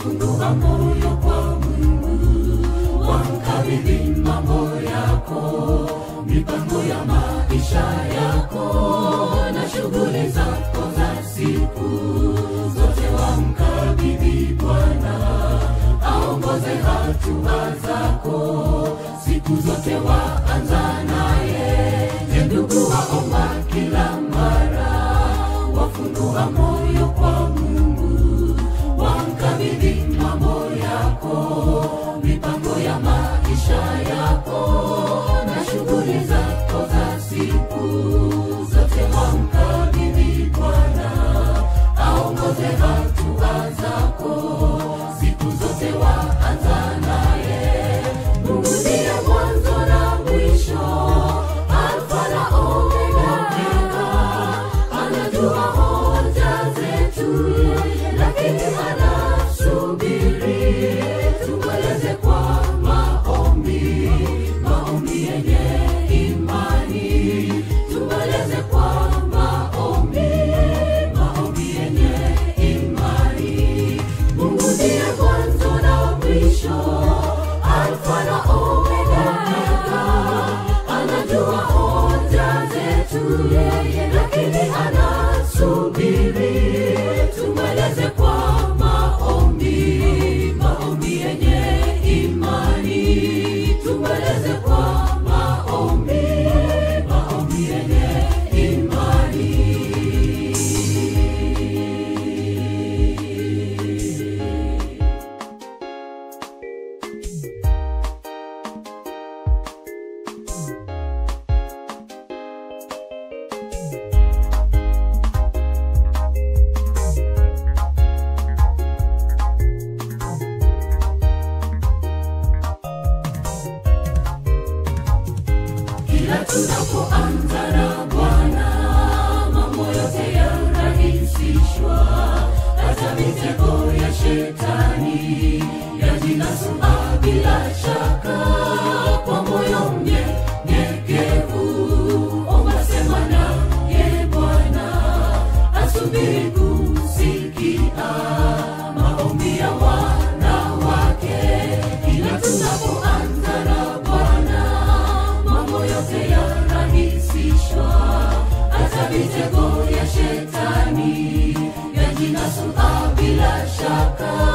wafungua moyo kwa Mungu, wamkabidhi mambo yako, mipango ya maisha yako na shughuli zako za siku zote, wamkabidhi Bwana aongoze hatua zako siku zote, waanza naye. Je, ndugu waomba kila mara, wafungua moyo kwa Mungu, wamkabidhi mambo yako, mipango ya maisha yako na shughuli zako za siku zote, wamkabidhi Bwana aongoze hatua zako siku zote, waanza naye. Mungu ndiye mwanzo na mwisho, Alfa na Omega. Anajua hoja zetu, lakini anasubiri tumweleze kwa maombi, maombi yenye imani. Tumweleze kwa maombi, maombi yenye imani. Mungu ndiye mwanzo na mwisho, Alfa na Omega. Anajua hoja zetu yeye, lakini anasubiri tumweleze kwa maombi, maombi yenye imani. Tumweleze kwa maombi, maombi yenye imani. Kila tunapoanza na Bwana, mambo yote yarahisishwa, hata mitego ya shetani yajinasua bila shaka. Kwa moyo mnyenyekevu, omba, sema naye Bwana, asubiri kusikia maombi ya wana wake. Kila tunapoanza na Bwana mambo yote yarahisishwa, hata mitego ya shetani yajinasua bila shaka.